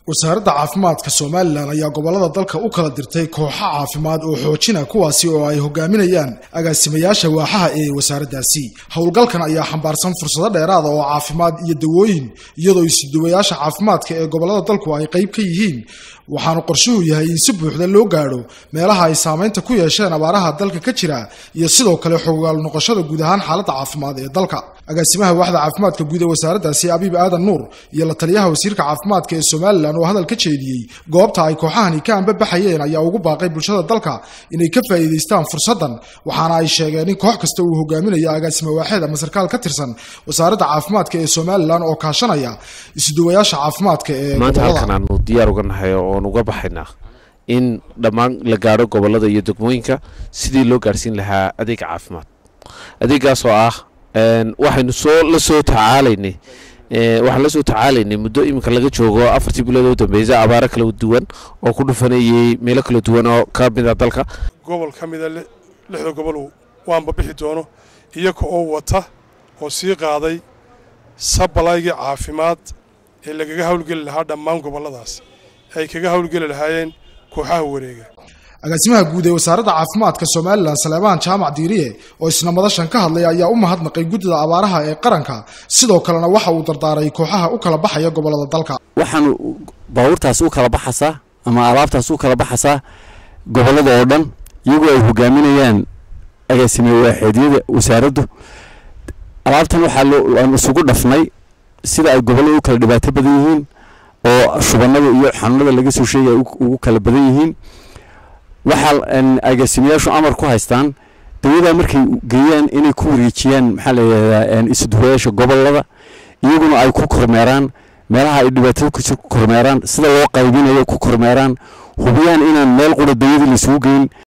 wasaaradda caafimaadka somalilan ayaa gobolada dalka u kala dirtay kooxo caafimaad oo xoojina kuwaasi oo ay hogaaminayaan agaasimayaasha waaxaha ee wasaaraddaasi howlgalkan ayaa xambaarsan fursado dheeraada oo caafimaad iyo dawooyin iyadoo isuduwayaasha caafimaadka ee gobolada dalku ay qayb ka yihiin waxaanu qorshuhu yahay in si buuxda loo gaadho meelaha ay saamaynta ku yeesheen abaaraha dalka ka jira iyo sidoo kale xogaal noqoshada guud ahaan xaaladda caafimaad ee dalka agaasimaha waaxda caafimaadka guud ee wasaaraddaasi abiib aadan nuur iyo la taliyaha wasiirka caafimaadka ee somalilan oo hadal ka jeediyey goobta ay kooxahani ka anbabaxayeen ayaa ugu baaqay bulshada dalka inay ka faa'iidaystaan fursaddan waxaana ay sheegeen in koox kasta uu hogaaminayo agaasima waaxeed ama sarkaal ka tirsan wasaaradda caafimaadka ee somalilan oo kaashanaya isuduwayaasha caafimaadka ee maanta halkan aanu diyaar uga nahay oon uga baxaynaa in dhammaan la gaadho gobolada iyo degmooyinka sidii loo gaadhsiin lahaa adeega caafimaad adeegaas oo ah waxaynu soo la soo tacaalaynay waxaan la soo tacaalaynay muddo iminka laga joogo afartii bilood oo dambeysay abaaro kala duwan oo ku dhufanayay meelo kala duwan oo ka mid a dalka gobol ka mida lixda gobol waanba bixi doono iyaga oo wata oo sii qaaday sabalaygii caafimaad ee lagaga hawlgeli lahaa dhammaan gobolladaas ay kaga hawlgeli lahaayeen kooxaha wareega agaasimaha guud ee wasaaradda caafimaadka somalilan saleebaan jaamac diiriye oo isna madashan ka hadlay ayaa u mahadnaqay guddida abaaraha ee qaranka sidoo kalena waxa uu dardaaray kooxaha u kala baxaya gobolada dalka waxaan baabuurtaas u kala baxasaa ama alaabtaas u kala baxasaa gobollada oo dhan iyagoo ay hogaaminayaan agaasime waaxeedyada wasaaraddu alaabtan waxaa aan isugu dhafnay sida ay gobollada u kala dhibaato badan yihiin oo shubanada iyo xanuunada laga soo sheegaya ugu kala badan yihiin waxaa agaasimayaashu amar ku haystaan dawadaa markay geeyaan inay ku wareejiyaan maxaa layihahdaa isuduwayaasha gobolada iyaguna ay ku kormeeraan meelaha ay dhibaatada ku jir ku kormeeraan sida loo qaybinayo ku kormeeraan hubiyaan inaan meel qura dawada laisugu geyn